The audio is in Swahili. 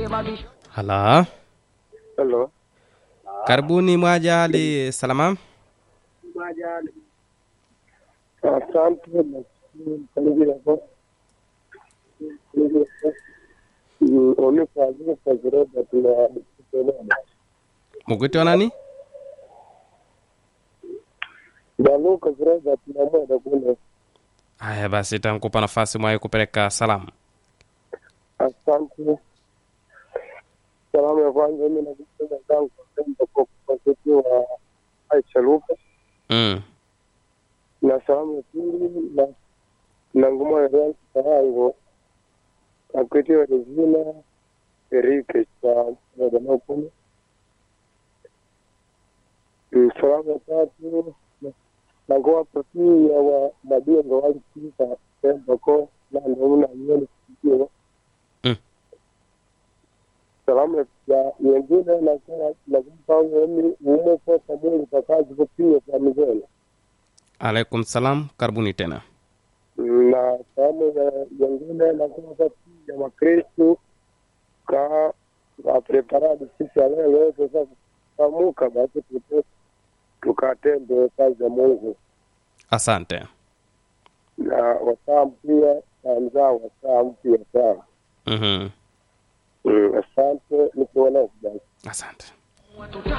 Hala, Hello. karibuni Mwajali Salama. Asante msaidizi hapo. Unifazie kwa ziroba tuna kuelewa. Mugwiti nani? Ndio kwa ziroba tuna mwenda kule. Haya basi, tankupa nafasi mwaye kupeleka salamu. Asante. Salamu ya kwanza mimi nakupenda zangu kwa kwenda kwa kwa wa Aisha Luka Mm. na salamu ya pili na na ngoma ya rangi karango akwitiwa Regina Erike cha Dodoma kumi. Mm, Salamu ya tatu na- na ngoma pia ya wa madengo walikika Pemba ko na ndio na yeye sikio. Mm. Salamu ya ya- nyingine na kwa na kumpa mimi umo kwa pamoja kwa kazi kwa pia kwa mzee. Alaikum salam, karibuni tena. na salamu ya- nyingine na kwa kati ya Wakristo ka ka preparado sisi ya leo leo sasa kamuka basi tuto tukatende kazi ya Mungu Asante. na wasaa pia na mzaa wasaa mpya sana. Mhm. Mm, Asante nikuona basi. Asante.